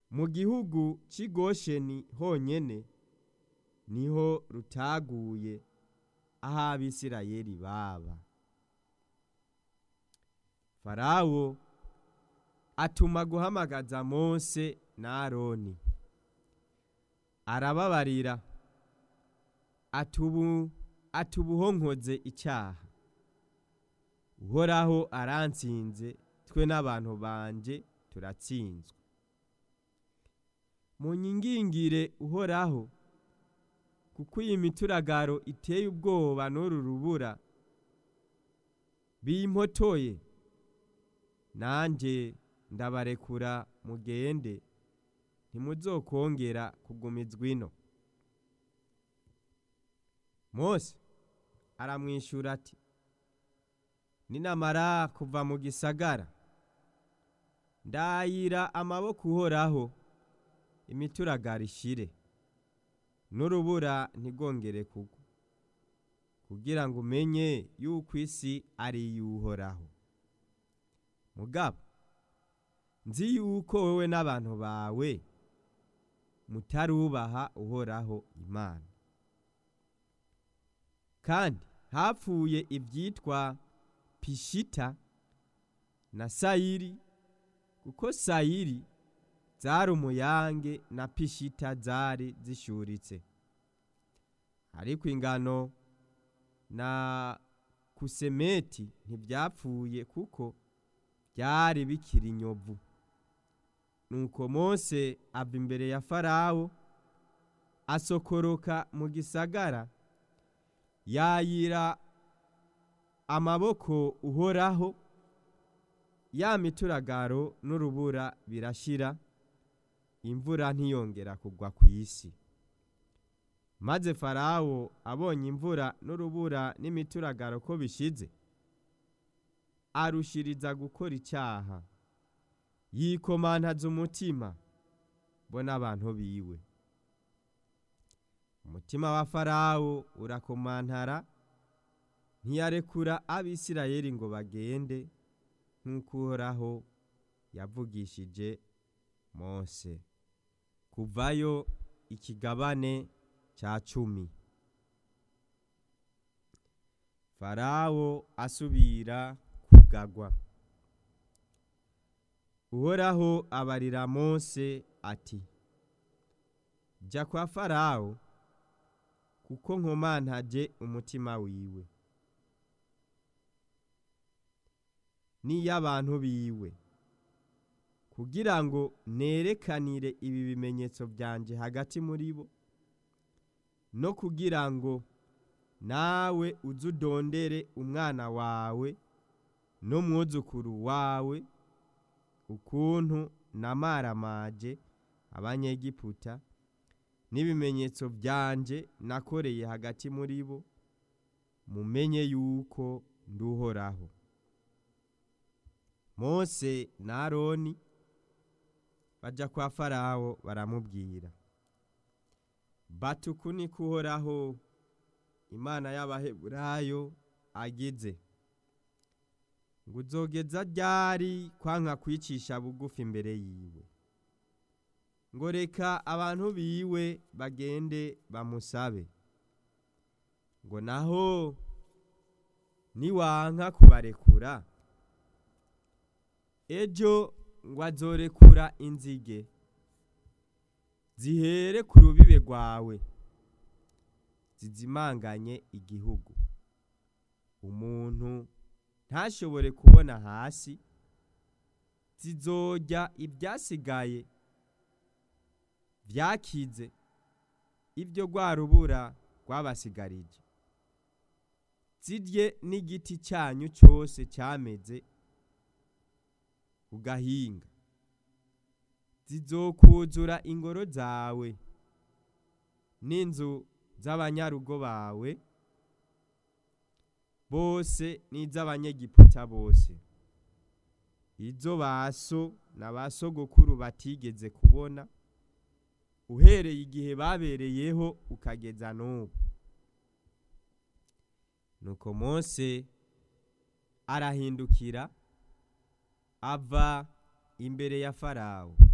mu gihugu cy'i gosheni honyine niho rutaguye aho abisirayeli baba farawo atuma guhamagaza mose na aroni arababarira atubu atubuhonkoze icyaha uhoraho aransinze twe n'abantu banje turatsinzwe munyingingire uhoraho kuko iyi mituragaro iteye ubwoba n'uru rubura bimpotoye nanjye ndabarekura mugende ntimuzokongera kugumizwa ino mose aramwishyura ati ninamara kuva mu gisagara ndayira amaboko uhoraho imituragaro ishire n'urubura ntigongere kugwa kugira ngo umenye yuko isi ari iy'uhoraho mugabo nzi yuko wowe n'abantu bawe mutarubaha uhoraho imana kandi hapfuye ibyitwa pishita na sayiri kuko sayiri zari umuyange na pishita zari zishyuritse ariko ingano na kusemeti ntibyapfuye kuko byari bikiri inyovu nuko mose ava imbere ya farawo asokoroka mu gisagara yayira amaboko uhoraho ya mituragaro n'urubura birashira imvura ntiyongera kugwa ku isi maze farawo abonye imvura n'urubura n'imituragaro ko bishize arushiriza gukora icyaha yikomantaza umutima bo n'abantu biwe umutima wa farawo urakomantara ntiyarekura abisirayeli ngo bagende nk'uko uhoraho yavugishije mose kuvayo ikigabane cya cumi farawo asubira kugagwa uhoraho abarira mose ati jya kwa farawo kuko nkomantaje umutima wiwe n'iy'abantu biwe kugira ngo nerekanire ibi bimenyetso byanje hagati muri bo no kugira ngo nawe uze udondere umwana wawe n'umwuzukuru wawe ukuntu namaramaje abanyegiputa n'ibimenyetso byanje nakoreye hagati muri bo mumenye yuko nduhoraho mose na aroni bajya kwa farawo baramubwira batuku ni kuhoraho imana y'abaheburayo agize ngo uzogeza ryari kwanka kwicisha bugufi imbere yiwe ngo reka abantu biwe bagende bamusabe ngo naho niwanka kubarekura ejo ngo azorekura inzige zihere ku rubibe rwawe zizimanganye igihugu umuntu ntashobore kubona hasi zizojya ibyasigaye byakize ibyo rwa rubura rwabasigarije zirye n'igiti cyanyu cyose cyameze ugahinga zizokuzura ingoro zawe n'inzu z'abanyarugo bawe bose n'iz'abanyegiputa bose izo baso na ba sogokuru batigeze kubona uhereye igihe babereyeho ukageza n'ubu nuko mose arahindukira ava imbere ya farawo